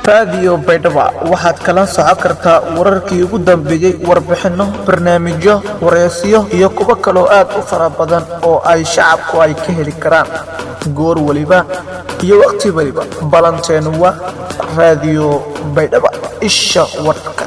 raadiyo baydhaba waxaad kala socon kartaa wararkii ugu dambeeyey warbixinno barnaamijyo wareysiyo iyo kuwo kaloo aad u fara badan oo ay shacabku ay ka heli karaan goor weliba iyo wakhti weliba ballanteenu waa raadiyo baydhaba isha warka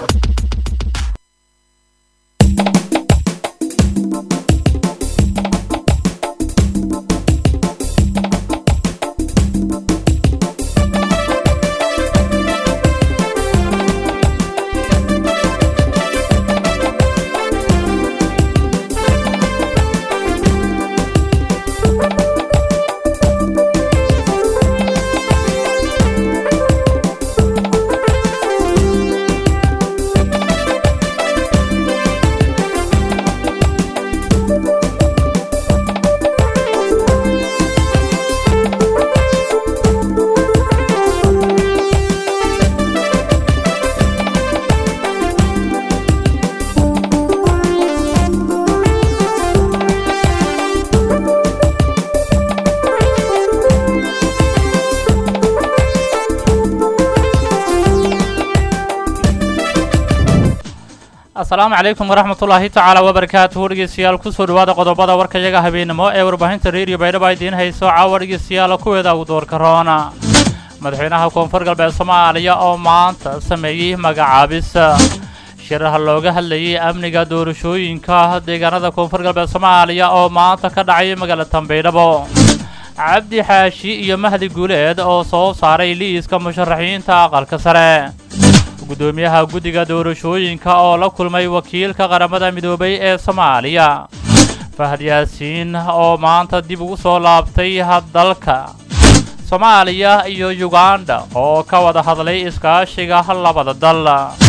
asalaamu calaykum waraxmatullaahi tacaala wabarakaatuhu dhegeystayaal kusoo dhawaada qodobada warkayaga habeenimo ee warbaahinta reeriyo baydhaba idiin hayso caawa dhegeystayaal kuweeda ugu doorka roona madaxweynaha koonfur galbeed soomaaliya oo maanta sameeyey magacaabis shiraha looga hadlayay amniga doorashooyinka deegaanada koonfur galbeed soomaaliya oo maanta ka dhacay magaalada baydhabo cabdi xaashi iyo mahdi guuleed oo soo saaray liiska musharaxiinta aqalka sare gudoomiyaha guddiga doorashooyinka oo la kulmay wakiilka qaramada midoobay ee soomaaliya fahad yaasiin oo maanta dib ugu soo laabtay dalka soomaaliya iyo yuganda oo ka wada hadlay iskaashiga labada dal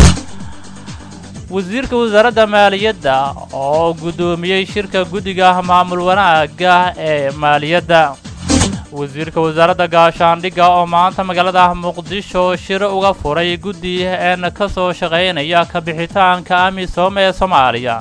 wasiirka wasaaradda maaliyadda oo guddoomiyey shirka guddiga maamul wanaagga ee maaliyadda wasiirka wasaaradda gaashaandhigga oo maanta magaalada muqdisho shir uga furay guddi een ka soo shaqaynaya ka bixitaanka amisom ee soomaaliya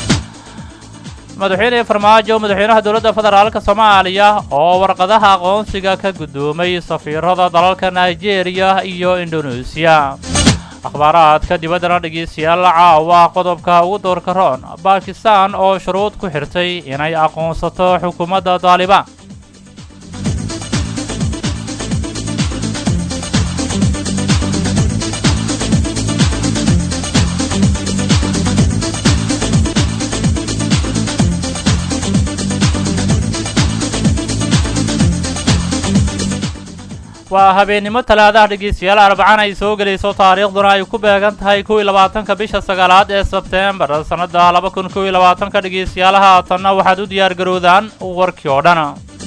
madaxweyne farmaajo madaxweynaha dowladda federaalka soomaaliya oo warqadaha aqoonsiga ka guddoomay safiirada dalalka nigeria iyo indoneesiya akhbaaraadka dibaddana dhegeystayaal caawa qodobka ugu doorka roon bakistan oo shuruud ku xirtay inay aqoonsato xukuumadda daalibaan waa habeennimo talaadaha dhegeystayaal arbacaan ay soo gelayso taariikhduna ay ku beegan tahay kow iyo labaatanka bisha sagaalaad ee sebteembar sannadda laba kun kow iyo labaatanka dhegeystayaal haatanna waxaad u diyaar garoodaan warkii oo dhan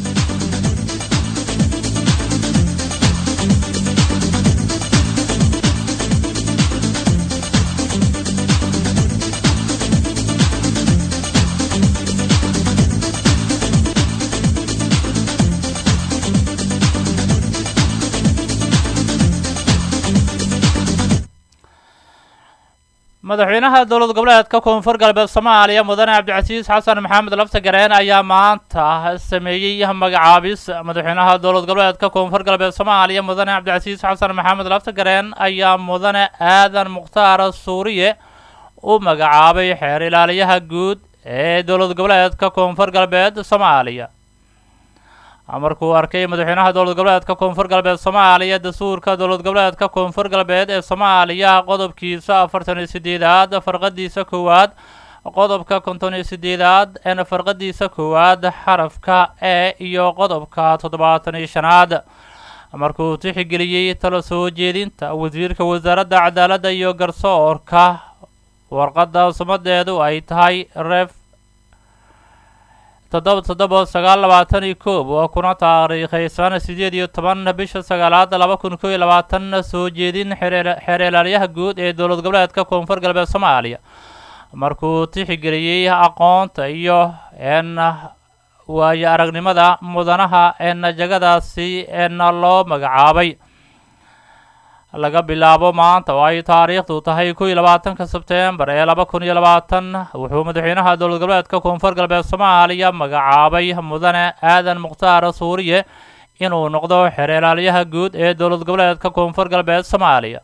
madaxweynaha dowlad goboleedka koonfur galbeed soomaaliya mudane cabdicasiis xasan maxamed laftagareen ayaa maanta sameeyey magacaabis madaxweynaha dowlad goboleedka koonfur galbeed soomaaliya mudane cabdicasiis xasan maxamed laftagareen ayaa mudane aadan mukhtaar suuriye u magacaabay xeer ilaaliyaha guud ee dowlad goboleedka koonfur galbeed soomaaliya markuu arkay madaxweynaha dowlad goboleedka koonfur galbeed soomaaliya dastuurka dowlad goboleedka koonfur galbeed ee soomaaliya qodobkiisa afartan iyo sideedaad farqadiisa koowaad qodobka konton iyo sideedaad een farqadiisa koowaad xarafka e iyo qodobka toddobaatan iyo shanaad markuu tixigeliyey talo soo jeedinta wasiirka wasaaradda cadaaladda iyo garsoorka warqadda sumadeedu ay tahay ref toddoba toddoba sagaal labaatan iyo koob oo kuna taariikhaysan sideed iyo toban bisha sagaalaad laba kun kow iyo labaatan soo jeedin xeer ilaaliyaha guud ee dowlad goboleedka koonfur galbeed soomaaliya markuu tixigeliyey aqoonta iyo n waayo aragnimada mudanaha een jagadaasi een loo magacaabay laga bilaabo maanta oo ay taariikhdu tahay kow iyo labaatanka sebteembar ee laba kun iyo labaatan wuxuu madaxweynaha dowlad goboleedka koonfur galbeed soomaaliya magacaabay mudane aadan mukhtaar suuriye inuu noqdo xereelaalyaha guud ee dowlad goboleedka koonfur galbeed soomaaliya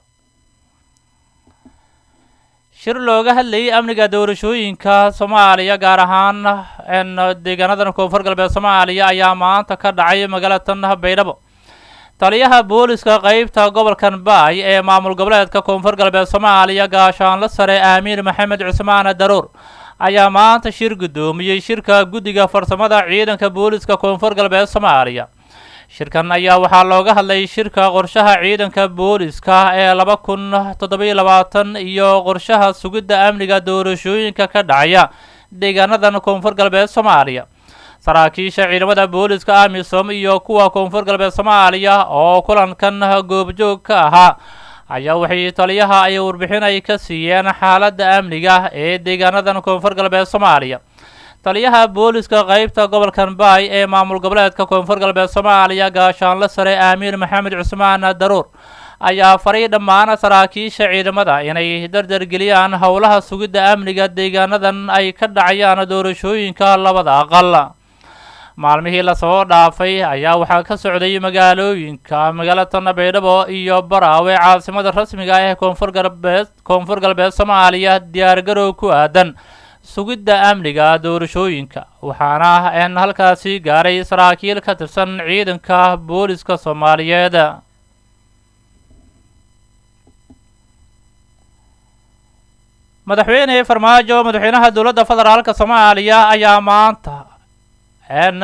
shir looga hadlayay amniga doorashooyinka soomaaliya gaar ahaan deegaanadan koonfur galbeed soomaaliya ayaa maanta ka dhacay magaalatan baydhabo taliyaha booliska qeybta gobolkan baay ee maamul goboleedka koonfur galbeed soomaaliya gaashaanla sare aamiin maxamed cusmaan daruur ayaa maanta shir guddoomiyey shirka guddiga farsamada ciidanka booliska koonfur galbeed soomaaliya shirkan ayaa waxaa looga hadlay shirka qorshaha ciidanka booliska ee laba kun toddobiyo labaatan iyo qorshaha sugidda amniga doorashooyinka ka dhacaya deegaanadan koonfur galbeed soomaaliya saraakiisha ciidamada booliska amisom iyo kuwa koonfur galbeed soomaaliya oo kulankan goobjoog ka ahaa ayaa waxay taliyaha ay warbixin ay ka siiyeen xaaladda amniga ee deegaanadan koonfur galbeed soomaaliya taliyaha booliska qeybta gobolkan baay ee maamul goboleedka koonfur galbeed soomaaliya gaashaanla sare aamiin maxamed cusmaan daruur ayaa faray dhammaan saraakiisha ciidamada inay dardargeliyaan howlaha sugidda amniga deegaanadan ay ka dhacayaan doorashooyinka labada aqal maalmihii lasoo dhaafay ayaa waxaa ka socday magaalooyinka magaalatan baydhabo iyo baraawe caasimada rasmiga ah ee koonfur galbeed koonfur galbeed soomaaliya diyaargarow ku aadan sugidda amniga doorashooyinka waxaana n halkaasi gaaray saraakiil ka tirsan ciidanka booliska soomaaliyeed madaxweyne farmaajo madaxweynaha dowladda federaalka soomaaliya ayaa maanta n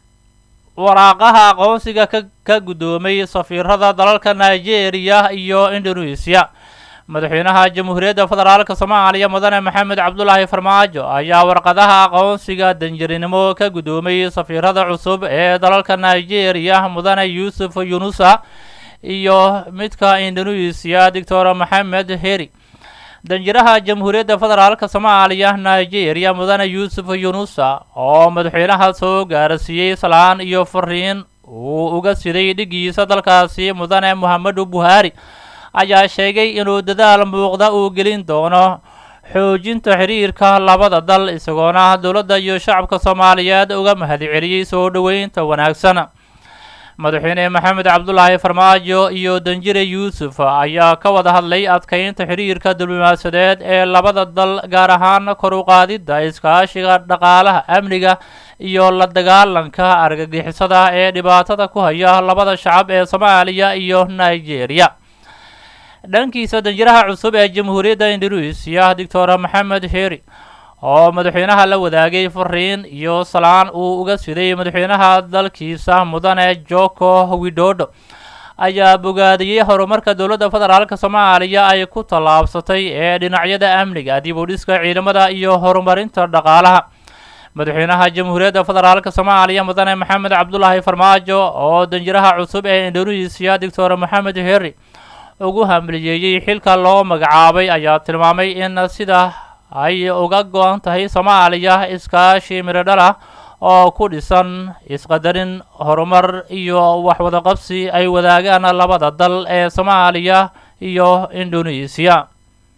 waraaqaha aqoonsiga ka ka guddoomay safiirada dalalka nigeria iyo indonesia madaxweynaha jamhuuriyadda federaalka soomaaliya mudane maxamed cabdulaahi farmaajo ayaa warqadaha aqoonsiga danjarinimo ka guddoomay safiirada cusub ee dalalka nigeria mudane yuusuf yunusa iyo midka indonesia doctor maxamed heri danjiraha jamhuuriyadda federaalka soomaaliya nigeria mudane yuusuf yunusa oo madaxweynaha soo gaarsiiyey salaan iyo fariin uu uga siday dhigiisa dalkaasi mudane mohamedu buhaari ayaa sheegay inuu dadaal muuqda uu gelin doono xoojinta xiriirka labada dal isagoona dowladda iyo shacabka soomaaliyeed uga mahadceliyey soo dhoweynta wanaagsan madaxweyne maxamed cabdulaahi farmaajo iyo danjire yuusuf ayaa ka wada hadlay adkeynta xiriirka diblomaasiyadeed ee labada dal gaar ahaan kor u qaadidda iskaashiga dhaqaalaha amniga iyo la dagaalanka argagixisada ee dhibaatada ku haya labada shacab ee soomaaliya iyo nigeria dhankiisa danjiraha cusub ee jamhuuriyadda indonesia doctor maxamed heri oo madaxweynaha la wadaagay fariin iyo salaan uu uga siday madaxweynaha dalkiisa mudane joko widodo ayaa bogaadiyey horumarka dowladda federaalka soomaaliya ay ku tallaabsatay ee dhinacyada amniga dib u dhiska ciidamada iyo horumarinta dhaqaalaha madaxweynaha jamhuuriyadda federaalka soomaaliya mudane maxamed cabdulaahi farmaajo oo danjiraha cusub ee indonesia doctor maxamed heri ugu hamliyeeyey xilka loo magacaabay ayaa tilmaamay in sida ay uga go-an tahay soomaaliya iskaashi miradhal ah oo ku dhisan isqadarin horumar iyo waxwadaqabsi ay wadaagaan labada dal ee soomaaliya iyo indonesia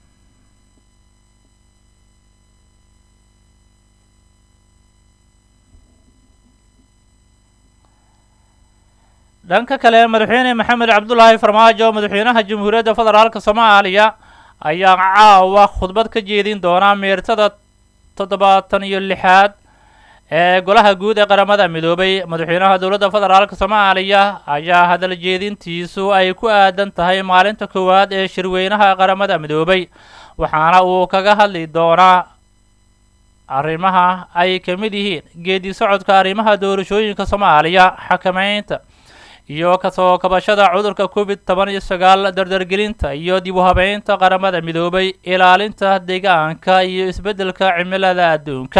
dhanka kale madaxweyne maxamed cabdulaahi farmaajo madaxweynaha jamhuuriyadda federaalka soomaaliya ayaa caawa khudbad ka jeedin doona meertada toddobaatan iyo lixaad ee golaha guud ee qaramada midoobay madaxweynaha dowladda federaalka soomaaliya ayaa hadal jeedintiisu ay ku aadan tahay maalinta koowaad ee shirweynaha qaramada midoobay waxaana uu kaga hadli doonaa arrimaha ay ka mid yihiin geedi socodka arrimaha doorashooyinka soomaaliya xakameynta iyo kasoo kabashada cudurka covid toban iyo sagaal dardargelinta iyo dib u habeynta qaramada midoobay ilaalinta deegaanka iyo isbeddelka cimilada adduunka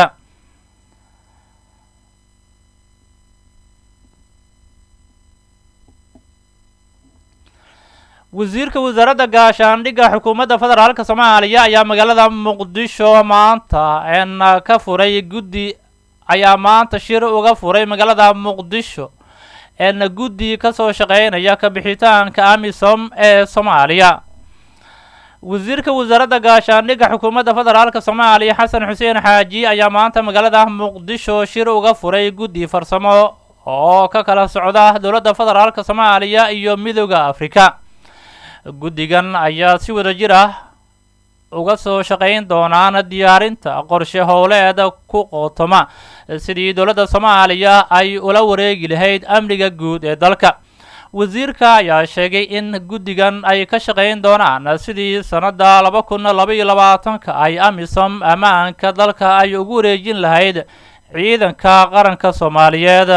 wasiirka wasaaradda gaashaandhigga xukuumadda federaalka soomaaliya ayaa magaalada muqdisho maanta n ka furay guddi ayaa maanta shir uga furay magaalada muqdisho n guddi kasoo shaqeynaya kabixitaanka amisom ee soomaaliya wasiirka wasaaradda gaashaandhigga xukuumadda federaalka soomaaliya xasan xuseen xaaji ayaa maanta magaalada muqdisho shir uga furay guddi farsamo oo ka kala socda dowladda federaalk soomaaliya iyo midooda afrika guddigan ayaa si wada jir ah uga soo shaqayn doonaan diyaarinta qorshe howleed ku qootoma sidii dowladda soomaaliya ay ula wareegi lahayd amniga guud ee dalka wasiirka ayaa sheegay in guddigan ay ka shaqayn doonaan sidii sannadda laba kun laba iyo labaatanka ay amisom ammaanka dalka ay ugu wareejin lahayd ciidanka qaranka soomaaliyeed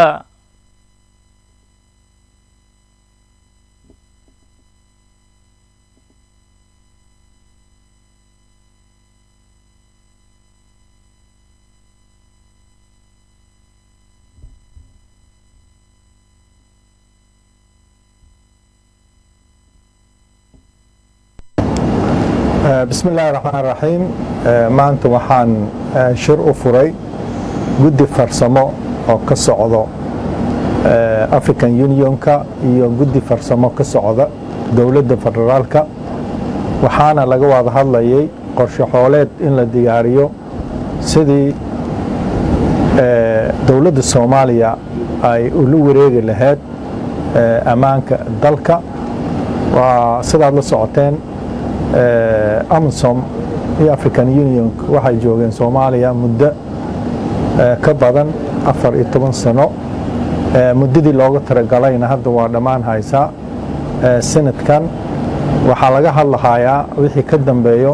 bismi illaahi raxmaan raxiim maanta waxaan shir u furay guddi farsamo oo ka socdo african unionka iyo guddi farsamo ka socda dowladda federaalka waxaana laga wada hadlayay qorshe xooleed in la diyaariyo sidii dowladda soomaaliya ay ula wareegi lahayd ammaanka dalka waa sidaad la socoteen amisom iyo african union waxay joogeen soomaaliya muddo ka badan afar iyo toban sano muddadii looga talagalayna hadda waa dhammaan haysaa sanadkan waxaa laga hadlahayaa wixii ka dambeeyo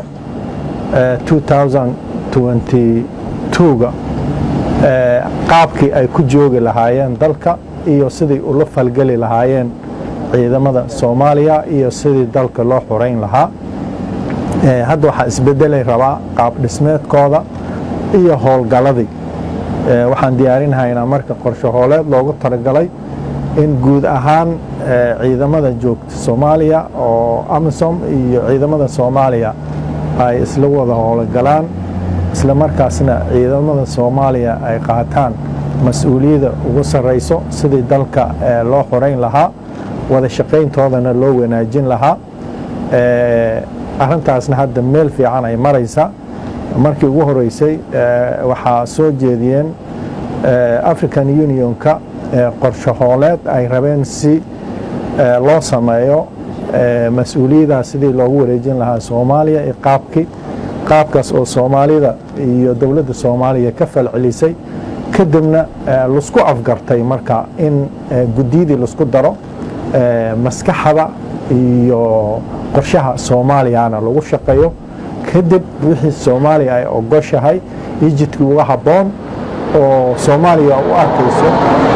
ga qaabkii ay ku joogi lahaayeen dalka iyo sidii ula falgeli lahaayeen ciidamada soomaaliya iyo sidii dalka loo xoreyn lahaa hadda waxaa isbedelay rabaa qaab dhismeedkooda iyo howlgaladii waxaan diyaarinahaynaa marka qorshe hooleed loogu talagalay in guud ahaan ciidamada joogta soomaaliya oo amisom iyo ciidamada soomaaliya ay isla wada howlgalaan isla markaasna ciidamada soomaaliya ay qaataan mas-uuliyadda ugu sarrayso sidii dalka loo xoreyn lahaa wada shaqayntoodana loo wanaajin lahaa arrintaasna hadda meel fiican ay maraysa markii ugu horeysay waxaa soo jeediyeen african unionka qorshe hooleed ay rabeen si loo sameeyo mas-uuliyadaas sidii loogu wareejin lahaa soomaaliya iyo qaabkii qaabkaas oo soomaalida iyo dowladda soomaaliya ka falcelisay kadibna lasku afgartay marka in guddiyadii lasku daro maskaxda iyo qorshaha soomaaliyana lagu shaqeeyo kadib wixii soomaaliya ay ogoshahay ijidkii uga habboon oo soomaaliya u arkayso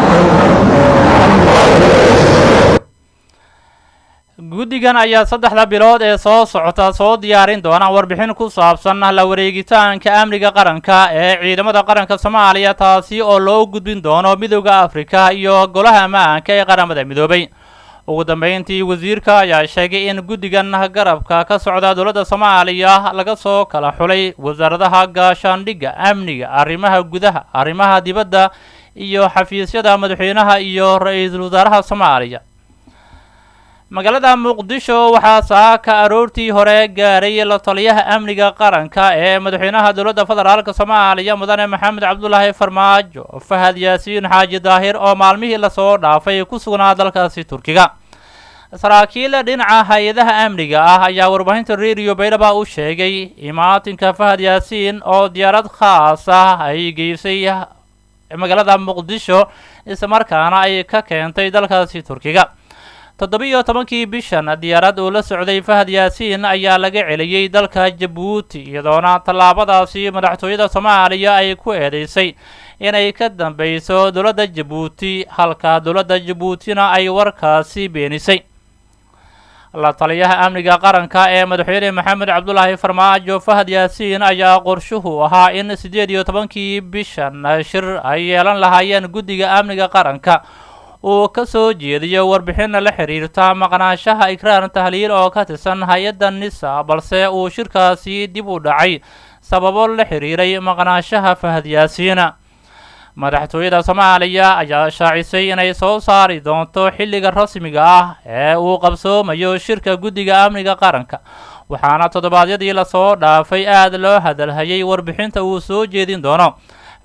guddigan ayaa saddexda bilood ee soo socota soo diyaarin doona warbixin ku saabsan la wareegitaanka amniga qaranka ee ciidamada qaranka soomaaliya taasi oo loo gudbin doono midooda afrika iyo golaha ammaanka ee qaramada midoobay ugu dambeyntii wasiirka ayaa sheegay in guddigan garabka ka socda dowladda soomaaliya laga soo kala xulay wasaaradaha gaashaandhigga amniga arrimaha gudaha arrimaha dibadda iyo xafiisyada madaxweynaha iyo ra-iisul wasaaraha soomaaliya magaalada muqdisho waxaa saaka aroortii hore gaaray la taliyaha amniga qaranka ee madaxweynaha dowladda federaalk soomaaliya mudane maxamed cabdulaahi farmaajo fahad yaasiin xaaji daahir oo maalmihii lasoo dhaafay ku sugnaa dalkaasi turkiga saraakiil dhinaca hay-adaha amniga ah ayaa warbaahinta radio baydhaba u sheegay imaatinka fahad yaasiin oo diyaarad khaas ah ay geysay magaalada muqdisho islamarkaana ay ka keentay dalkaasi turkiga toddobiiyo tobankii bishan diyaarad uu la socday fahad yaasiin ayaa laga celiyey dalka jabuuti iyadoona tallaabadaasi madaxtooyada soomaaliya ay ku eedeysay inay ka dambeyso dowladda jabuuti halka dowladda jabuutina ay warkaasi beenisay la taliyaha amniga qaranka ee madaxweyne maxamed cabdulaahi farmaajo fahad yaasiin ayaa qorshuhu ahaa in siddeed iyo tobankii bishan shir ay yeelan lahaayeen guddiga amniga qaranka uu ka soo jeediyo warbixinna la xiriirta maqnaanshaha ikraan tahliil oo ka tirsan hay-adda nisa balse uu shirkaasi dib u dhacay sababo la xiriiray maqnaanshaha fahad yaasiina madaxtooyada soomaaliya ayaa shaacisay inay soo saari doonto xilliga rasmiga ah ee uu qabsoomayo shirka guddiga amniga qaranka waxaana toddobaadyadii lasoo dhaafay aada loo hadalhayay warbixinta uu soo jeedin doono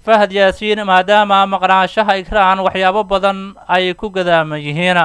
fahad yaasiin maadaama maqnaanshaha ikraan waxyaabo badan ay ku gadaaman yihiin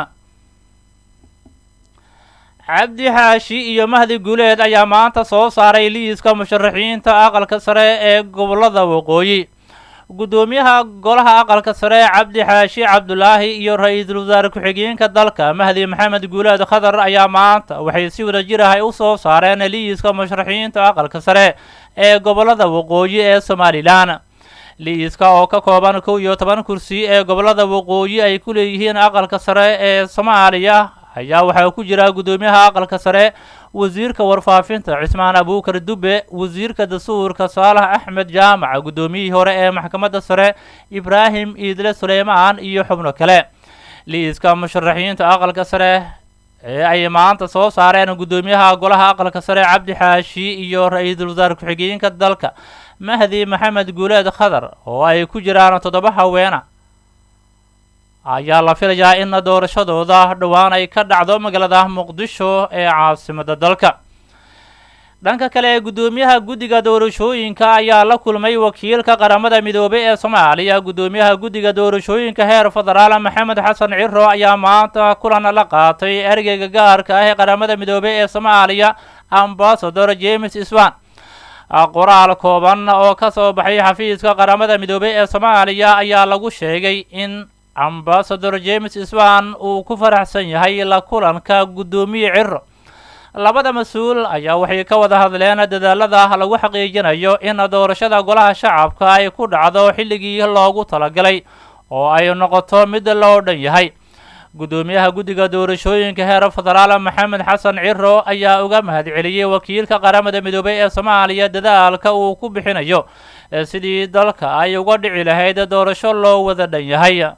cabdi xaashi iyo mahdi guuleed ayaa maanta soo saaray liiska musharaxiinta aqalka sare ee gobollada waqooyi guddoomiyaha golaha aqalka sare cabdi xaashi cabdulaahi iyo ra-iisul wasaare ku-xigeenka dalka mahdi maxamed guuleed khadar ayaa maanta waxay si wada jir ahay u soo saareen liiska musharaxiinta aqalka sare ee gobollada waqooyi ee somalilan liiska oo ka kooban kow iyo toban kursi ee gobollada waqooyi ay ku leeyihiin aqalka sare ee soomaaliya ayaa waxaa ku jira guddoomiyaha aqalka sare wasiirka warfaafinta cismaan abuukar dube wasiirka dastuurka saalax axmed jaamac guddoomiyihii hore ee maxkamadda sare ibraahim iidle suleymaan iyo xubno kale liiska musharaxiinta aqalka sare ee ay maanta soo saareen guddoomiyaha golaha aqalka sare cabdi xaashi iyo ra-iisul wasaare ku-xigeenka dalka mahdi maxamed guuleed khadar oo ay ku jiraan toddoba haweena ayaa la filayaa in doorashadooda dhowaan ay ka dhacdo magaalada muqdisho ee caasimadda dalka dhanka kale guddoomiyaha guddiga doorashooyinka ayaa la kulmay wakiilka qaramada midoobay ee soomaaliya guddoomiyaha guddiga doorashooyinka heer federaal maxamed xasan ciro ayaa maanta kulan la qaatay ergeyga gaarka ah ee qaramada midoobay ee soomaaliya ambasador james swan qoraal kooban oo ka soo baxay xafiiska qaramada midoobay ee soomaaliya ayaa lagu sheegay in ambasador james swan uu ku faraxsan yahay la kulanka guddoomiye ciro labada mas-uul ayaa waxay ka wada hadleen dadaalada lagu xaqiijinayo in doorashada golaha shacabka ay ku dhacdo xilligii loogu talagalay oo ay noqoto mid loo dhan yahay guddoomiyaha guddiga doorashooyinka heer federaal maxamed xasan ciro ayaa uga mahadceliyey wakiilka qaramada midoobay ee soomaaliya dadaalka uu ku bixinayo sidii dalka ay uga dhici lahayd doorasho loo wada dhan yahay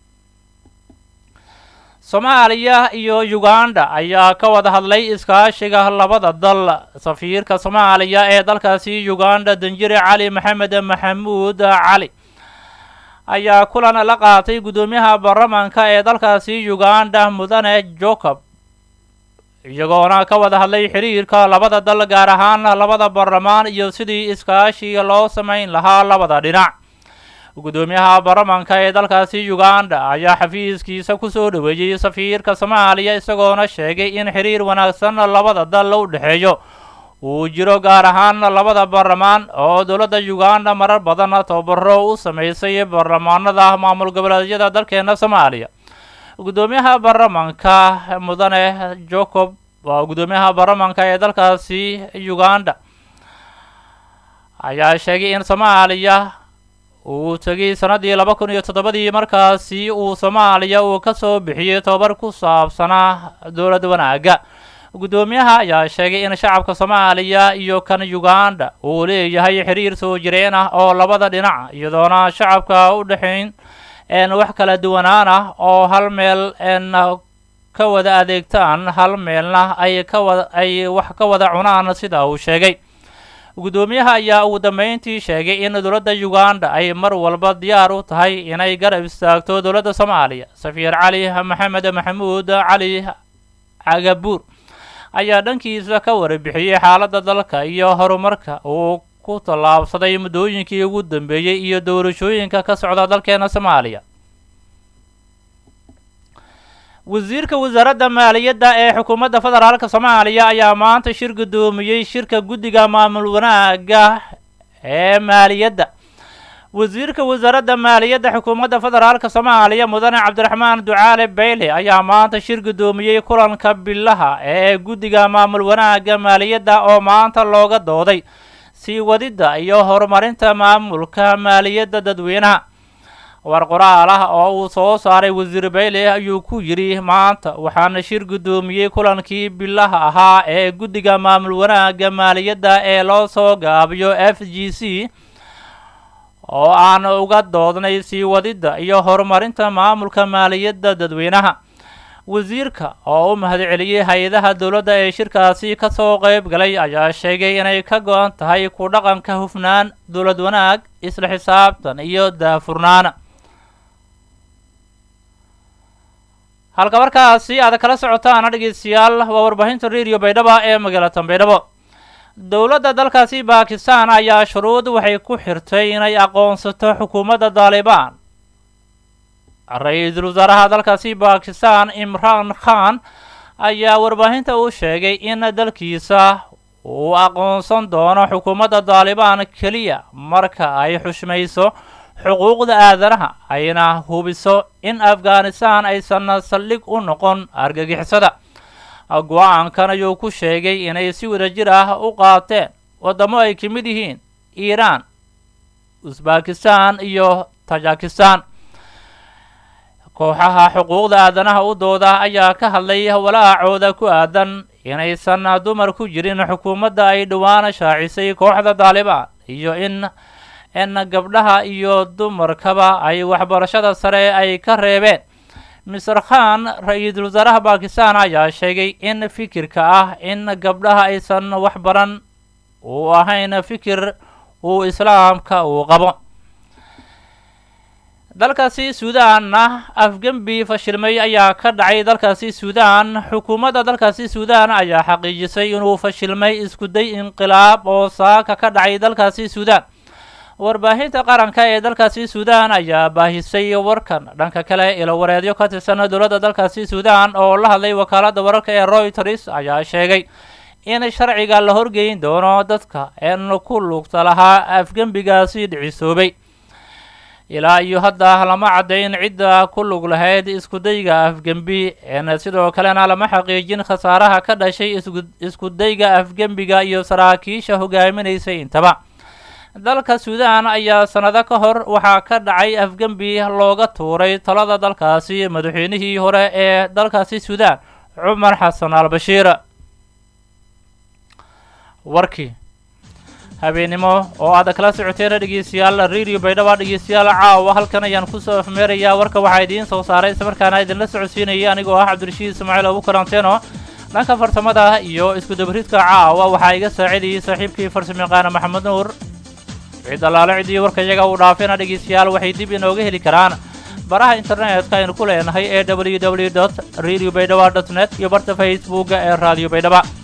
soomaaliya iyo uganda ayaa ka wada hadlay iskaashiga labada dal safiirka soomaaliya ee dalkaasi uganda danjire cali maxamed maxamuud cali ayaa kulan la qaatay guddoomiyaha baarlamaanka ee dalkaasi uganda mudane jacob iyagoona ka wada hadlay xiriirka labada dal gaar ahaan labada baarlamaan iyo sidii iskaashi loo samayn lahaa labada dhinac guddoomiyaha baarlamaanka ee dalkaasi uganda ayaa xafiiskiisa kusoo dhoweeyey safiirka soomaaliya isagoona sheegay in xiriir wanaagsan labada dal u dhexeeyo uu jiro gaar ahaan labada baarlamaan oo dowladda uganda marar badan tababaro u sameysay baarlamaanada maamul goboleedyada dalkeena soomaaliya guddoomiyaha baarlamaanka mudane jacob waa guddoomiyaha baarlamaanka ee dalkaasi uganda ayaa sheegay in soomaaliya uu tegay sannaddii laba kun iyo toddobadii markaasi uu soomaaliya uu ka soo bixiyey tobabar ku saabsanaa dowlad wanaagga guddoomiyaha ayaa sheegay in shacabka soomaaliya iyo kan uganda uu leeyahay xiriir soo jireen ah oo labada dhinac iyadoona shacabka u dhexayn n wax kala duwanaan ah oo hal meel n ka wada adeegtaan hal meelna ay ka wada ay wax ka wada cunaan sida uu sheegay guddoomiyaha ayaa ugu dambeyntii sheegay in dowladda uganda ay mar walba diyaar u tahay inay garab istaagto dowladda soomaaliya safiir cali maxamed maxamuud cali cagabuur ayaa dhankiisa ka warbixiyey xaaladda dalka iyo horumarka uu ku tallaabsaday muddooyinkii ugu dambeeyey iyo doorashooyinka ka socda dalkeena soomaaliya wasiirka wasaaradda maaliyadda ee xukuumadda federaalka soomaaliya ayaa maanta shir guddoomiyey shirka guddiga maamul wanaagga ee maaliyadda wasiirka wasaaradda maaliyadda xukuumadda federaalka soomaaliya mudane cabdiraxmaan ducaale beyle ayaa maanta shir guddoomiyey kulanka bilaha ee guddiga maamul wanaagga maaliyadda oo maanta looga dooday sii wadidda iyo horumarinta maamulka maaliyadda dadweynaha war qoraal ah oo uu soo saaray wasiir beyle ayuu ku yidhi maanta waxaana shir guddoomiyey kulankii bilaha ahaa ee guddiga maamul wanaagga maaliyadda ee loo soo gaabiyo f g c oo aan uga doodnay sii wadidda iyo horumarinta maamulka maaliyadda dadweynaha wasiirka oo u mahadceliyey hay-adaha dowladda ee shirkaasi ka soo qayb galay ayaa sheegay inay ka go-an tahay ku dhaqanka hufnaan dowlad wanaag isla xisaabtan iyo daafurnaan halka markaasi aad kala socotaan dhegeystayaal waa warbaahinta radio baydhaba ee magaalada baydhabo dowladda dalkaasi bakistan ayaa shuruud waxay ku xirtay inay aqoonsato xukuumadda daalibaan ra-iisul wasaaraha dalkaasi bakistan imraan khan ayaa warbaahinta u sheegay in dalkiisa uu aqoonsan doono xukuumadda daalibaan keliya marka ay xushmayso xuquuqda aadanaha ayna hubiso in afghanistan aysan saldhig u noqon argagixisada go-aankan ayuu ku sheegay inay si wadajir ah u qaateen waddamo ay ka mid yihiin iiraan usbakistan iyo tajikistan kooxaha xuquuqda aadanaha u dooda ayaa ka hadlay walaacooda ku aadan inaysan dumar ku jirin xukuumadda ay dhowaan shaacisay kooxda daalibaan iyo in in gabdhaha iyo dumarkaba ay waxbarashada sare ay ka reebeen mister khan ra-iisul wasaaraha bakistan ayaa sheegay in fikirka ah in gabdhaha aysan waxbaran uu ahayn fikir uu islaamka uu qabo dalkaasi suudaanna afgembi fashilmay ayaa ka dhacay dalkaasi suudaan xukuumadda dalkaasi suudaan ayaa xaqiijisay inuu fashilmay iskuday inqilaab oo saaka ka dhacay dalkaasi suudaan warbaahinta qaranka ee dalkaasi suudaan ayaa baahisay warkan dhanka kale ilowareedyo ka tirsan dowladda dalkaasi suudaan oo la hadlay wakaaladda wararka ee royters ayaa sheegay in sharciga la horgeyn doono dadka een ku lugta lahaa afgembigaasi dhicisoobay ilaa iyo hadda lama caddayn cidda ku lug lahayd iskudayga afgembi een sidoo kalena lama xaqiijin khasaaraha ka dhashay iskudayga afgembiga iyo saraakiisha hogaaminaysay intaba dalka suudaan ayaa sannado ka hor waxaa ka dhacay afgembi looga tuuray talada dalkaasi madaxweynihii hore ee dalkaasi suudaan cumar xasan al bashiir warkii habeennimo oo aad kala socoteen dhegeystayaal radio baydhaba dhegeystayaal caawa halkan ayaan kusoo afmeerayaa warka waxaa idiin soo saaray islamarkaana idinla socodsiinaya anigoo ah cabdirashiid ismaaciil abu karanteeno dhanka farsamada iyo iskudabaridka caawa waxaa iga saacidayay saaxiibkii farsamayaqaana maxamed nuur cid allaale ciddii warka iyaga uu dhaafina dhegeystayaal waxay dib inooga heli karaan baraha internetka aynu ku leenahay ee w w dot radio baydhaba dot net iyo barta facebooka ee radio baydhaba